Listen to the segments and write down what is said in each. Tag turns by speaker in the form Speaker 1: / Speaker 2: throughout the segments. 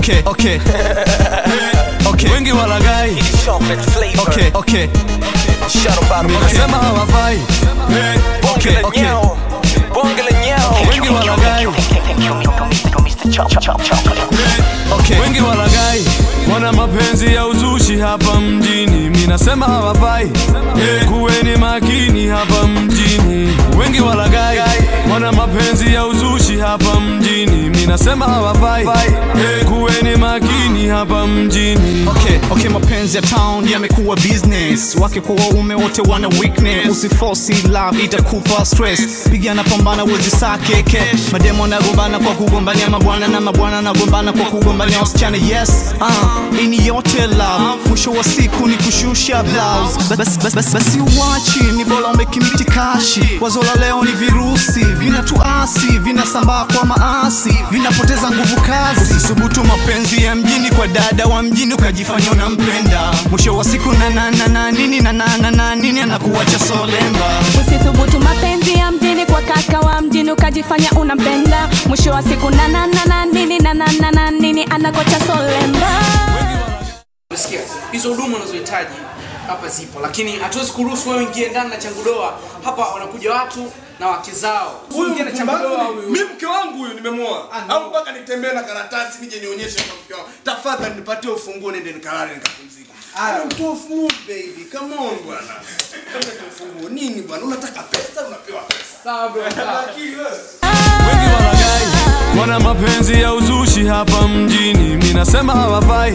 Speaker 1: okay, okay. okay. Wengi walagai.
Speaker 2: Chocolate flavor.
Speaker 1: Okay, okay.
Speaker 2: Shut up out of my
Speaker 1: Nasema hawafai.
Speaker 2: Bonge
Speaker 1: Okay,
Speaker 2: la
Speaker 1: okay.
Speaker 2: nyao. Bonge la nyao.
Speaker 1: Wengi walagai. Okay. Wengi walagai wana mapenzi ya uzushi hapa mjini, mi nasema hawafai. Kuweni makini hapa mjini. Wengi walagai wana mapenzi ya uzushi hapa mjini, mi nasema hawafai. Kuweni makini hapa mjini. Okay, okay, mapenzi ya town yamekuwa business, wake kwa waume wote wana weakness. Usiforce love itakupa stress, pigana pambana wezi sake cash. Mademo nagombana kwa kugombania mabwana na mabwana nagombana kwa kugombania wasichana. Yes, uh, ini yote love, mwisho wa siku ni kushusha blouse. Basi bas, bas, basi uwachi ni bora umekimiti kashi. Wazo la leo ni virusi vinatuasi, vinasambaa kwa maasi, vinapoteza nguvu kazi. Usisubutu mapenzi ya mjini kwa dada wa mjini ukajifanya unampenda, mwisho wa siku na na na na nini na na na na nini anakuacha solemba.
Speaker 3: Usithubutu mapenzi ya mjini kwa kaka wa mjini ukajifanya unampenda, mwisho wa siku na na na na nini na na na na nini anakocha solemba.
Speaker 4: Umesikia? Hizo huduma unazohitaji hapa zipo, lakini hatuwezi kuruhusu wewe ingie ndani na changudoa. Hapa wanakuja watu na wake zao. Usiingie na changudoa huyu.
Speaker 5: Mimi mke wangu huyu nimemuoa. Au mpaka nitembee na karatasi nije nionyeshe kwa mke wangu. Tafadhali nipatie ufunguo nende nikalale nikapumzika. Ah, mtoa ufunguo baby. Come on bwana. Nipatie ufunguo. Nini bwana? Unataka pesa unapewa pesa.
Speaker 4: Sawa bro. sawa.
Speaker 5: Akili wewe.
Speaker 1: Wengi walagai wana mapenzi ya uzushi hapa mjini, mi nasema hawafai.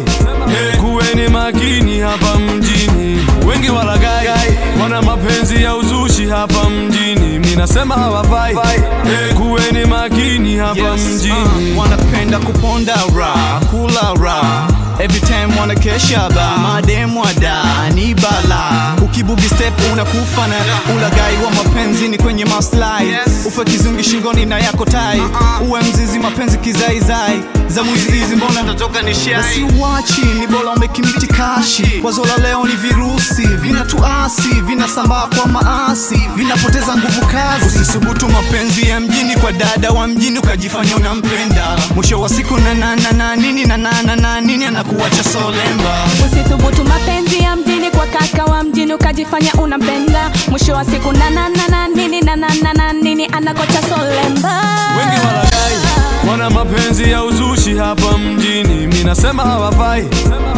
Speaker 1: Kuweni makini hapa mjini. Wengi walagai wana mapenzi ya uzushi hapa mjini, mi nasema hawafai. Kuweni makini hapa mjini. wanapenda kuponda ra, kula ra Every time wanakesha ba mademu ada ni bala ukibugi step unakufa na ulagai wa mapenzi ni kwenye maslahi ufe kizungi shingoni na yako tai uwe mzizi mapenzi kizaizai za mwizi hizi mbona natoka ni shai basi uwachi ni bora umekimiti kashi wazo la leo ni virusi vinatuasi vinasambaa kwa maasi vinapoteza nguvu kazi usisubutu mapenzi ya mjini kwa dada wa mjini ukajifanya unampenda mwisho wa siku na na na na nini na na na na nini anakuacha solemba
Speaker 3: Usithubutu mapenzi ya mjini kwa kaka wa mjini ukajifanya unampenda, mwisho wa siku na na na na nini na na na na nini anakocha solemba.
Speaker 1: wengi walagai wana mapenzi ya uzushi hapa mjini, mi nasema hawafai.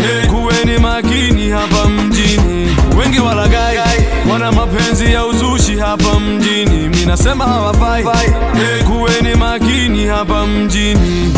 Speaker 1: Kuweni makini hapa mjini. Wengi walagai wana mapenzi ya uzushi hapa mjini, mi nasema hawafai. Kuweni makini hapa mjini.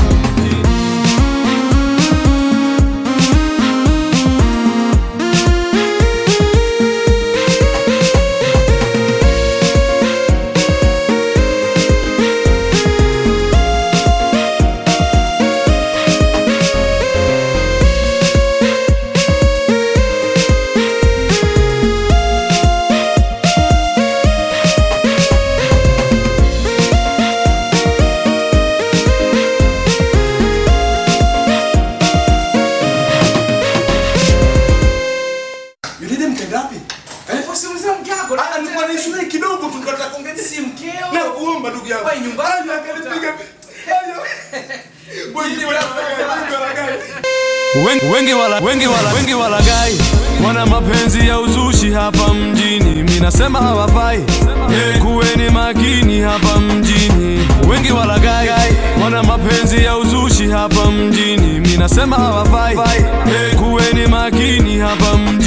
Speaker 5: Yule mkaenda wapi? Eh?
Speaker 4: Usimuulize mke wako.
Speaker 5: Ah, nilikuwa na issue naye kidogo tu nilikuwa nataka kuongea
Speaker 4: Si mkeo.
Speaker 5: na kuomba ndugu yangu.
Speaker 4: Wewe nyumbani
Speaker 5: akanipiga. Boy, ni wala gani?
Speaker 1: Wengi, wengi, wala, wengi, wala, wengi walagai wana mapenzi ya uzushi hapa mjini, mi nasema hawafai. Kuweni makini hapa mjini. Wengi walagai wana mapenzi ya uzushi hapa mjini, mi nasema hawafai. Kuweni makini hapa mjini.